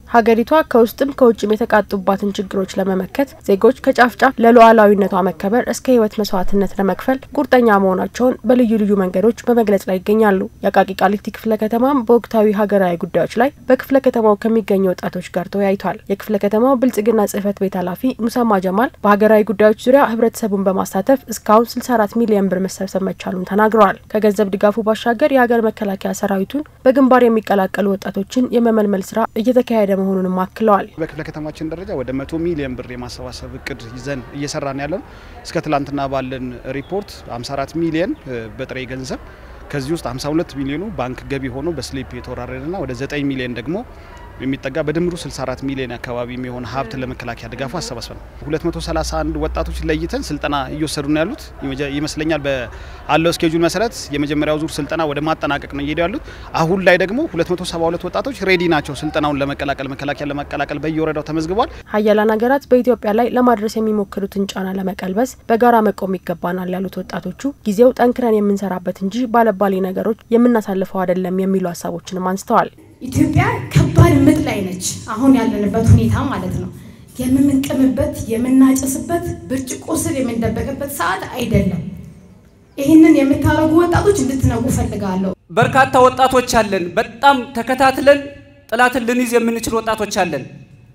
ሀገሪቷ ከውስጥም ከውጭም የተቃጡባትን ችግሮች ለመመከት ዜጎች ከጫፍ ጫፍ ለሉዓላዊነቷ መከበር እስከ ሕይወት መስዋዕትነት ለመክፈል ቁርጠኛ መሆናቸውን በልዩ ልዩ መንገዶች በመግለጽ ላይ ይገኛሉ። የአቃቂ ቃሊቲ ክፍለ ከተማም በወቅታዊ ሀገራዊ ጉዳዮች ላይ በክፍለ ከተማው ከሚገኙ ወጣቶች ጋር ተወያይቷል። የክፍለ ከተማው ብልጽግና ጽሕፈት ቤት ኃላፊ ሙሳማ ጀማል በሀገራዊ ጉዳዮች ዙሪያ ህብረተሰቡን በማሳተፍ እስካሁን 64 ሚሊዮን ብር መሰብሰብ መቻሉን ተናግረዋል። ከገንዘብ ድጋፉ ባሻገር የሀገር መከላከያ ሰራዊቱን በግንባር የሚቀላቀሉ ወጣቶችን የመመልመል ስራ እየተካሄደ መሆኑንም አክለዋል። በክፍለ ከተማችን ደረጃ ወደ መቶ ሚሊዮን ብር የማሰባሰብ እቅድ ይዘን እየሰራን ያለ ነው። እስከ ትላንትና ባለን ሪፖርት 54 ሚሊዮን በጥሬ ገንዘብ ከዚህ ውስጥ 52 ሚሊዮኑ ባንክ ገቢ ሆኖ በስሊፕ የተወራረደና ወደ 9 ሚሊዮን ደግሞ የሚጠጋ በድምሩ 64 ሚሊዮን አካባቢ የሚሆን ሀብት ለመከላከያ ድጋፉ አሰባስበን 231 ወጣቶች ለይተን ስልጠና እየወሰዱ ነው ያሉት ይመስለኛል። በአለው እስኬጁል መሰረት የመጀመሪያው ዙር ስልጠና ወደ ማጠናቀቅ ነው እየሄዱ ያሉት። አሁን ላይ ደግሞ 272 ወጣቶች ሬዲ ናቸው ስልጠናውን ለመቀላቀል መከላከያ ለመቀላቀል በየወረዳው ተመዝግቧል። ሀያላን ሀገራት በኢትዮጵያ ላይ ለማድረስ የሚሞክሩትን ጫና ለመቀልበስ በጋራ መቆም ይገባናል ያሉት ወጣቶቹ ጊዜው ጠንክረን የምንሰራበት እንጂ ባለባሌ ነገሮች የምናሳልፈው አይደለም የሚሉ ሀሳቦችንም አንስተዋል። ኢትዮጵያ ከባድ ምጥ ላይ ነች። አሁን ያለንበት ሁኔታ ማለት ነው። የምንቅምበት የምናጨስበት ብርጭቆ ስር የምንደበቅበት ሰዓት አይደለም። ይህንን የምታደርጉ ወጣቶች እንድትነቁ ፈልጋለሁ። በርካታ ወጣቶች አለን። በጣም ተከታትለን ጥላትን ልንይዝ የምንችል ወጣቶች አለን።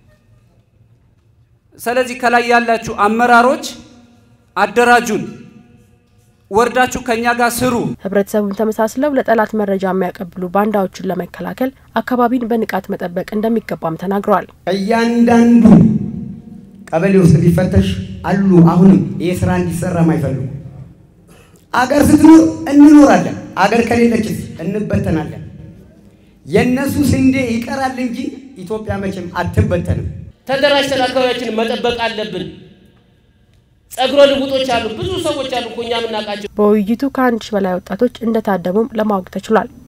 ስለዚህ ከላይ ያላችሁ አመራሮች አደራጁን ወርዳችሁ ከኛ ጋር ስሩ። ህብረተሰቡን ተመሳስለው ለጠላት መረጃ የሚያቀብሉ ባንዳዎችን ለመከላከል አካባቢን በንቃት መጠበቅ እንደሚገባም ተናግረዋል። እያንዳንዱ ቀበሌ ውስጥ ቢፈተሽ አሉ። አሁንም ይህ ስራ እንዲሰራ ማይፈልጉ አገር ስትኖር እንኖራለን፣ አገር ከሌለችስ እንበተናለን። የእነሱ ስንዴ ይቀራል እንጂ ኢትዮጵያ መቼም አትበተንም። ተደራጅተን አካባቢያችንን መጠበቅ አለብን። ጸጉረ ልውጦች አሉ፣ ብዙ ሰዎች አሉ እኮ እኛ የምናውቃቸው። በውይይቱ ከአንድ ሺህ በላይ ወጣቶች እንደታደሙም ለማወቅ ተችሏል።